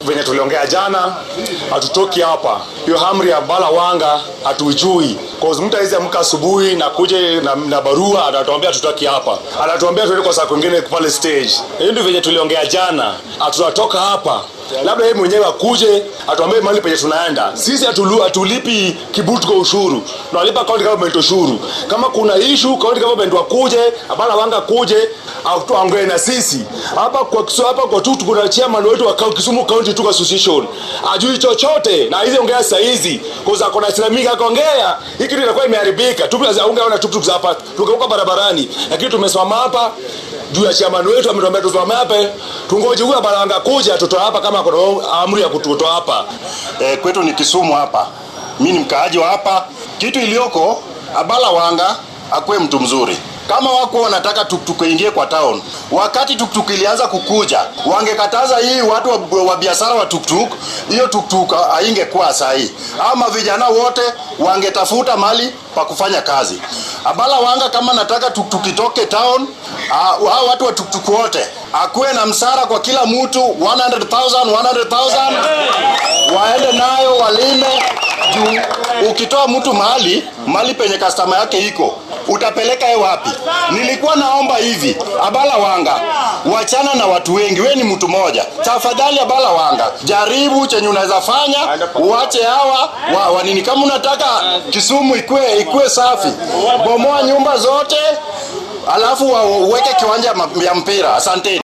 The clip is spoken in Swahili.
venye tuliongea jana, hatutoki hapa. Hiyo amri ya bala wanga hatuijui, cause mtu awezi amka asubuhi na kuje na, na barua anatuambia tutoki hapa, anatuambia tuende kwa saa kwingine pale stage. Hiyo ndio venye tuliongea jana, hatutatoka hapa labda yeye mwenyewe akuje atuambie mahali penye tunaenda. Sisi hatulu- hatulipi Kibutu kwa ushuru, tunalipa county government ushuru. Kama kuna issue county government wakuje, hapana wanga kuje tuongee na sisi hapa kwa Kisu- hapa kwa tu kuna chairman wetu wa Kau- Kisumu County Tuko Association ajui chochote na hizi ongea saa hizi kwa kuna Islamic akaongea hii kitu inakuwa imeharibika tu ungeona tuktuk za hapa tukauka barabarani, lakini tumesimama hapa juu ya chairman wetu ametuambia tusimame hapa tungoje huyu baranga kuja tutoa hapa kama kuna amri ya kututoa hapa e, kwetu ni Kisumu hapa. Mi ni mkaaji wa hapa. Kitu iliyoko Abala Wanga akuwe mtu mzuri. Kama wako wanataka tuktuk ingie kwa town, wakati tuktuk ilianza kukuja, wangekataza hii watu wa, wa biashara wa tuktuk, hiyo tuktuk haingekuwa sahi, ama vijana wote wangetafuta mali pa kufanya kazi. Abala Wanga kama nataka tuktuk itoke town, ah, hao watu wa tuktuk wote akuwe na msara kwa kila mtu 100,000 100,000 waende nayo walime juu ukitoa mtu mahali mahali penye kastama yake iko utapeleka ye wapi nilikuwa naomba hivi abala wanga wachana na watu wengi we ni mtu moja tafadhali abala wanga jaribu chenye unaweza fanya uache hawa wa, wa nini kama unataka kisumu ikue ikue safi bomoa nyumba zote alafu wa- uweke kiwanja ma- ya mpira asanteni